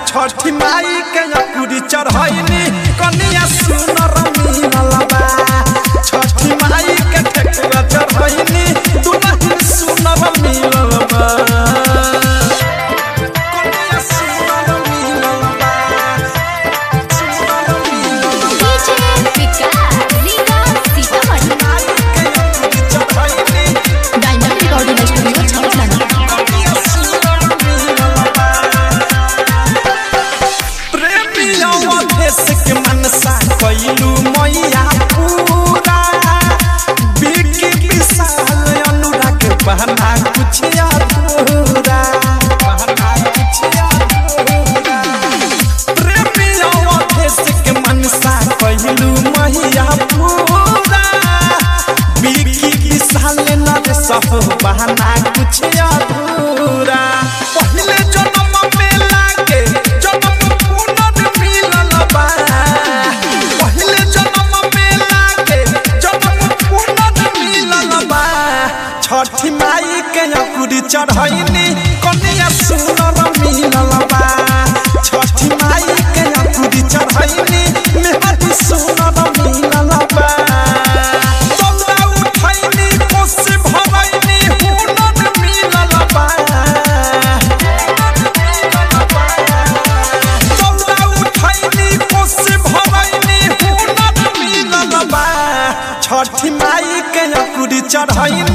छठी माई के अकुरी चढ़ैनी कनिया सुनर मिलल बा छठी माई के ठेकुआ चढ़ैनी दुल्हन सुनर मिलल बा कनिया सुनर मिलल बा सुनर मिलल बा डीजे विकास रीगा सीतामढ़ी माई के अकुरी चढ़ैनी डायमंड रिकॉर्डिंग स्टूडियो छावलाना कनिया सुनर मिलल बा प्रेमिया देश के मनसा कैलू मैया पूरा बिकी विशाल अनुराग बहना कुछ अधूरा बहना कुछ अधूरा प्रेमिया देश के मनसा कैलू मैया पूरा बिकी विशाल नर सब बहना कुछ अधूरा पहले जन्म में लागे जन्म पुनर मिलल बा पहले जन्म में लागे जन्म पुनर मिलल बा छठी माई के अकुरी चढ़ैनी कनिया सुनर मिलल बा छठी माई के अकुरी चढ़ैनी मेहदी सुनर मिलल बा चौरा उठैनी कोसी भरैनी हुनर मिलल बा चौरा उठैनी कोसी भरैनी हुनर मिलल बा छठी माई के अकुरी चढ़ैनी